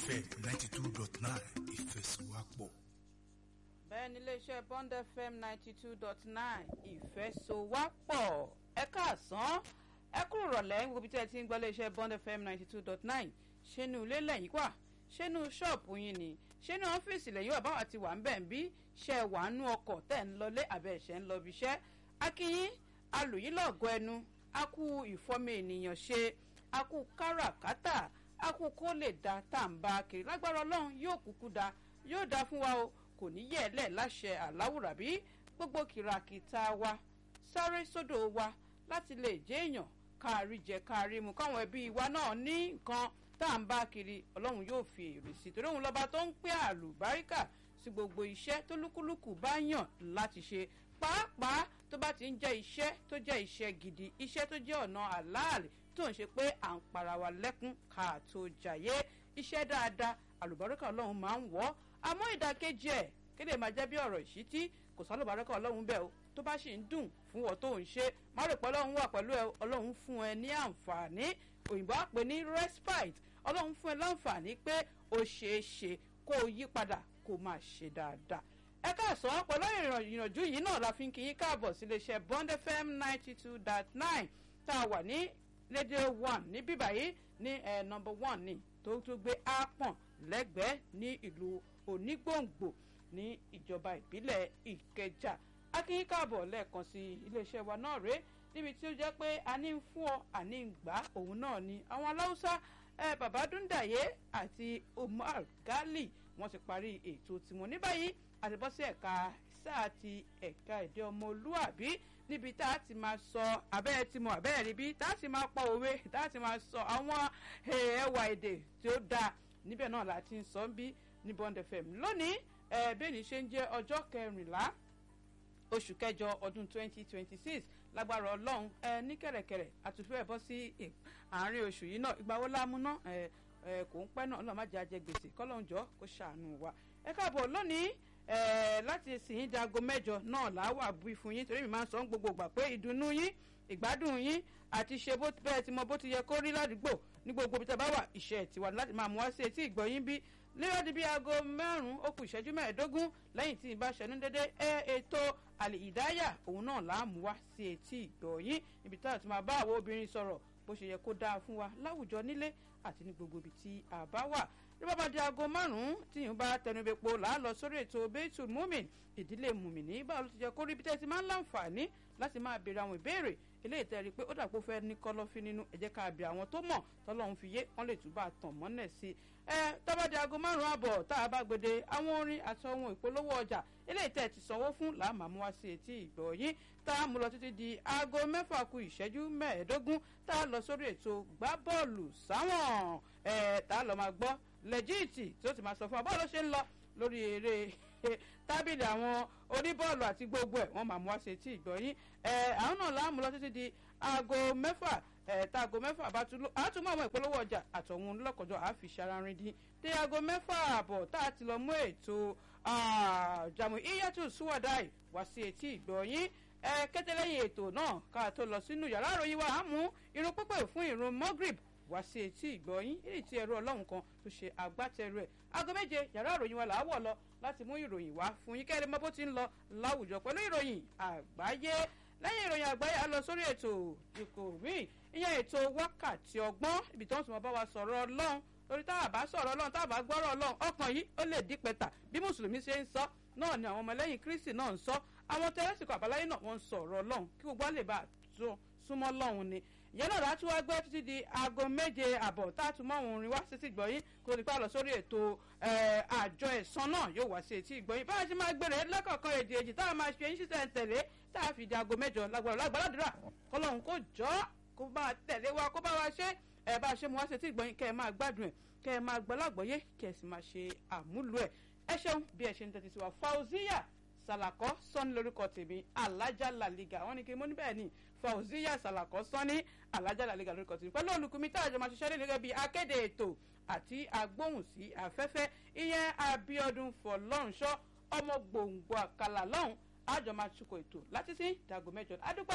fm ninety two dot nine ìfẹsọ̀wápọ̀. bẹ́ẹ̀ ni iléeṣẹ́ bond fm ninety two dot nine ìfẹsọ̀wápọ̀ ẹ káàsán ẹ kúrò rọ̀lẹ́ níbi tí ẹ ti ń gbọ́ iléeṣẹ́ bond fm ninety two dot nine ṣénu ilé lẹ́yìn wà ṣénu ṣọ́ọ̀pù yín ni ṣénu ọ́fíìsì lẹ́yìn wà báwa ti wà ń bẹ̀ ń bí ṣe wà nú ọkọ̀ tẹ̀ ń lọlé àbẹ̀ ṣẹ̀ ń lọ bí iṣẹ́ akínyín alùyín lọ́gọ́ ẹnu a kú ìfọ́mọ ènìyàn ṣe a kú káràkátà a kú kó lè da tá à ń bá kiri lágbára ọlọ́run yóò kúkú da yóò da fún wa o kò ní yẹ̀ ẹ́ lẹ̀ láṣẹ àláwùrà bí gbogbo kìràkìtà wa sáré sódò wa láti lè jẹ́ èèyàn káàrí jẹ káàrí mu káwọn ẹbí wa náà ní nǹkan tá à ń bá kiri ọlọ́run yóò fi èrè sí torí òun lọ́ba tó ń pẹ́ àlùbáríkà sí gbogbo iṣẹ́ tó lúkúlùkù bá yàn láti ṣe pàápàá tó bá ti ń jẹ́ iṣẹ́ tó jẹ́ iṣẹ́ gidi iṣẹ́ tó jẹ́ ọ̀nà àláàlì tó ń ṣe pé à ń para wa lẹ́kún ká tó jàyé iṣẹ́ dáadáa àlùbáríkà ọlọ́run máa ń wọ́ àmọ́ ìdàkejì ẹ̀ kéde máa jẹ́ bí ọ̀rọ̀ ìṣítí kò sálùbáríkà ọlọ́run bẹ́ẹ̀ o tó bá sì ń dùn fún ọ tó ń ṣe má rò pé ọlọ́run wà pẹ̀lú ẹ ọlọ́run fún ẹ ní àǹfààní òyìnbó á pè ní respite ọlọ́run fún ẹ láǹfààní pé ó ṣeé ṣe kó o yí padà kó o máa ṣe dáadáa ẹ káàsán pẹ̀lú ìrìnàjò yìí náà la fi ń kí yín káàbọ̀ sí iléeṣẹ́ bond fm ninety two dot nine tá a wà ní rédíò one ní bíbá yìí ní ẹ̀ nọmba one ní tó tó gbé ápọ̀n lẹ́gbẹ̀ẹ́ ní ìlú onígbòǹgbò ní ìjọba ìbílẹ̀ ìkẹjà akínyín káàbọ̀ lẹ́ẹ̀kan sí iléeṣẹ́ wa náà rèé níbi tí ó jẹ́ pé a ní ń fún ọ àní ń gbà òun náà ni àwọn aláwùsá ẹ bàbá dúndàyé àti umar gali wọ́n ti parí ètò tiwọn ní báyìí àti bọ́ sí ẹ̀ka sáà ti ẹ̀ka èdè ọmọlúàbí níbi tá a ti máa sọ abẹ́rẹ́ tí mo abẹ́rẹ́ rí bí tá a ti máa pa òwe tá a ti máa sọ àwọn ẹwà èdè tí ó dáa níbẹ̀ náà la ti ń sọ bí ní bond fm lónìí bẹ́ẹ̀ ni ṣe ń jẹ́ ọjọ́ kẹrìnlá oṣù kẹjọ ọdún twenty twenty six lágbára ọlọ́run ẹ ní kẹ̀rẹ̀kẹ̀rẹ̀ àtúnfẹ́ bọ́ sí àárín oṣù yìí náà ìgbà wo lámúná ẹ ẹ kò ń pẹ́ náà ọlọ́run má jẹ́ ajẹ́ gbèsè kọ́lọ́run jọ kó ṣàánú wa ẹ káàbọ̀ lónìí láti sìn dago mẹ́jọ náà làwà bí fún yín torí mi máa ń sọ ń gbogbo gbà pé ìdùnnú yín ìgbádùn yín àti ṣe bó bẹ́ẹ̀ ti mọ bó ti yẹ kó rí ládùúgbò ní gbogbo ibi tí a bá wà ìṣe tiwa láti máa mú wá sí etí ìgbọ̀yìn bí léwádìí bíi aago márùn-ún ó kù ìṣẹ́jú mẹ́ẹ̀ẹ́dógún lẹ́yìn tí ìbá ṣẹnu dédé ẹ ètò àlè ìdáyà òun náà là á mú wá sí etí ìgbọ̀yìn níbi tí a ti máa bá àwọn obìnrin sọ̀rọ̀ bó ṣe yẹ kó dáa fún wa láwùjọ nílé àti ní gbogbo ibi tí a bá wà bí bá bá di aago márùn-ún tí yìí bá tẹnubẹ́po là á lọ sórí ètò bẹ́ẹ̀tù múmin ìdílé mùmìnì báwo ló ti jẹ́ kó rí bí tẹ́sí máa ń láǹfààní láti máa béèrè àwọn ìbéèrè eléyìí tẹ́ rí i pé ó dàpọ̀ fẹ́ ní kọ́lọ́fín nínú ẹ jẹ́ ká béèrè àwọn tó mọ̀ tọ́lọ́run fi yé wọ́n lè túbà tàn mọ́nẹ̀ sí i ẹ tọ́ba di aago márùn-ún àbọ̀ tá a bá gbede àwọn orin àti ohun ìpolówó ọjà eléyìí tẹ́ ti sanwó fún làá máa mú wá sí etí ìgbọ̀ yín tá a mú lọ títí di aago mẹ́fà ku ìṣẹ́jú mẹ́ẹ̀ẹ́dógún tá a lọ sórí ètò gbá bọ́ọ̀lù sáwọn ẹ̀ tá a lọ máa gbọ́ lẹ́jíìtì tí ó ti máa sọ fún wa bọ́ọ̀lù ṣe ń lọ lórí eré tábìlì àwọn oníbọ́ọ̀lù àti gbogbo ẹ̀ wọ́n máa mú wá sí etí ìgbọ̀ yín ẹ̀ àwọn náà láàmú lọ títí di aago mẹ́fà ẹ̀ tá aago mẹ́fà bá tún lọ àtúmọ̀ àwọn ìpolówó ọjà àtọ̀hún lọ́kọ̀jọ́ àfi ṣararin dín dé aago mẹ́fà àbọ̀ tá a ti lọ mú ètò jàmù iyatu suwadai wá sí etí ìgbọ̀ yín ẹ kété lẹ́yìn ètò náà ká tó lọ sínú yàrá àròyìn wa á mú irun pípẹ́ fún irun mogrib wá sí etí ìgbọ̀yìn èyí tí ẹ̀rọ ọlọ́run kan tó ṣe agbátẹrù ẹ̀ aago méje yàrá ìròyìn wa làá wọ̀ lọ láti mú ìròyìn wá fún yín kẹ́rin mọ́ bó ti ń lọ láwùjọ pẹ̀lú ìròyìn àgbáyé lẹ́yìn ìròyìn àgbáyé a lọ sórí ètò ìkò míì ìyẹn ètò wákàtí ọgbọ́n ibi tí wọ́n ti mọ bá wa sọ̀rọ̀ ọlọ́run torí tá a bá sọ̀rọ̀ ọlọ́run tá a bá gbọ́rọ̀ ọlọ́run ọkàn yìí ó lè dí pẹ̀tà bí mùsùlùmí ṣe ń sọ náà ni àwọn ọmọlẹ́yìn kristi náà ń sọ àwọn tẹ́lẹ̀sìkò àbáláyé náà wọ́n ń sọ̀rọ̀ ọlọ́run kí gbogbo á lè bá a súnmọ́ ọlọ́run ni ìyẹn náà láti wá gbọ́ títí di aago méje àbọ̀ tá a tún mọ́ òun rìn wá sí ti gbọ̀yìn kó nípa lọ sórí ètò àjọ ẹ̀sán náà yóò wá sí etí ìgbọ̀yìn báyìí ti máa gbèrè lẹ́kọ̀ọ̀kan èdè èjì tá a máa ṣe yín tẹ̀lé tá a fi di aago mẹ́jọ lágbára lágbàládùra kọlọ́run kó jọ́ kó bá tẹ̀lé wa kó bá wa ṣe ẹ̀ bá a ṣe mu wá sí etí ìgbọ̀yìn kẹ́ ẹ máa gbádùn ẹ̀ kẹ́ ẹ máa gbọ́ lágbọ́yé kẹ́ ẹ sì máa ṣe àmúlò ẹ̀ ẹ ṣeun bí ẹ ṣe ń tẹ́tí sí wa fauziya sàlàkọ́ sọ́ni lórúkọ tèmi alájà làlígà wọ́n ní kí mo ní bẹ́ẹ̀ ni fauziya sàlàkọ́ sọ́ni alájà làlígà lórúkọ tèmi pẹ̀lú olùkùnmi tá a jọ máa ṣiṣẹ́ lé gẹ́gẹ́ bí akéde ètò àti agbóhùn sí afẹ́fẹ́ ìyẹn abiodun fọlọ́runṣọ́ ọmọ gbòǹgbò àkàlà lọ́hùn àjọ máa tukọ̀ ètò láti sí dàgò mẹ́jọ adúpẹ́ o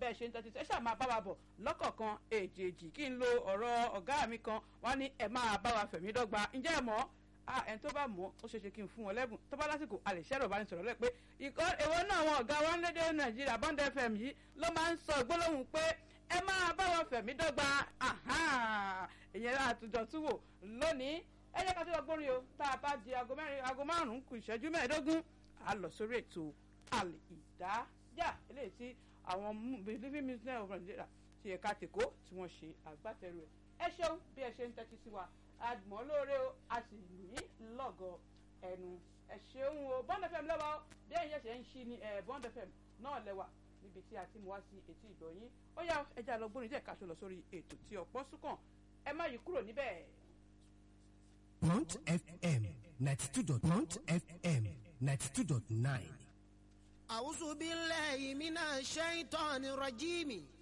bẹ́ẹ̀ ṣe ń tẹ́tí ẹ ṣáà máa bá wa bọ̀ lọ́kọ̀ọ̀kan èjèèjì kí n lo ọ̀rọ̀ ọ̀gá mi kan wọ́n ní ẹ máa bá wa fẹ̀mí dọ́gba ǹjẹ́ ẹ mọ̀ ẹni tó bá mọ̀ ó ṣeéṣe kí n fún wọn lẹ́bùn tó bá lásìkò a lè ṣẹ́rọ̀ bá ní sọ̀rọ̀ lẹ́ pé ìkọ́ èwo náà àwọn ọ̀gá wọn lédè nàìjíríà bond fm yìí ló máa ń sọ gbólóhùn pé ẹ máa bá wọn fẹ̀mí dọ́gba ìyẹn àtúntò tún wò lónìí ẹ jẹ́ ká tó lọ gbórí o tá a bá di aago mẹ́rin aago márùn-ún kù ìṣẹ́jú mẹ́ẹ̀ẹ́dógún a lọ sórí ètò àlè ìdájà eléyìí tí àwọn living museum of nigeria ti ẹ̀ka tèkó tí wọ́n ṣe àgbátẹrù ẹ̀ ẹ ṣeun bí ẹ ṣe ń tẹ́tí sí wa àgbọ̀n lóore o a sì ní lọ́gọ̀ ẹnu ẹ ṣeun o bond fm lọ́wọ́ bí ẹ̀yin ṣẹ̀ṣẹ̀ ń ṣí ni bond fm náà lẹ́wà níbi tí a ti mú wá sí etí ìgbọ̀nyín ó yá ẹja lọ gbórin díẹ̀ ká tó lọ sórí ètò tí ọ̀pọ̀ súnkàn ẹ má yí kúrò níbẹ̀. Blunt FM ninety two dot Blunt FM ninety two dot nine. أعوذ بالله من الشيطان الرجيم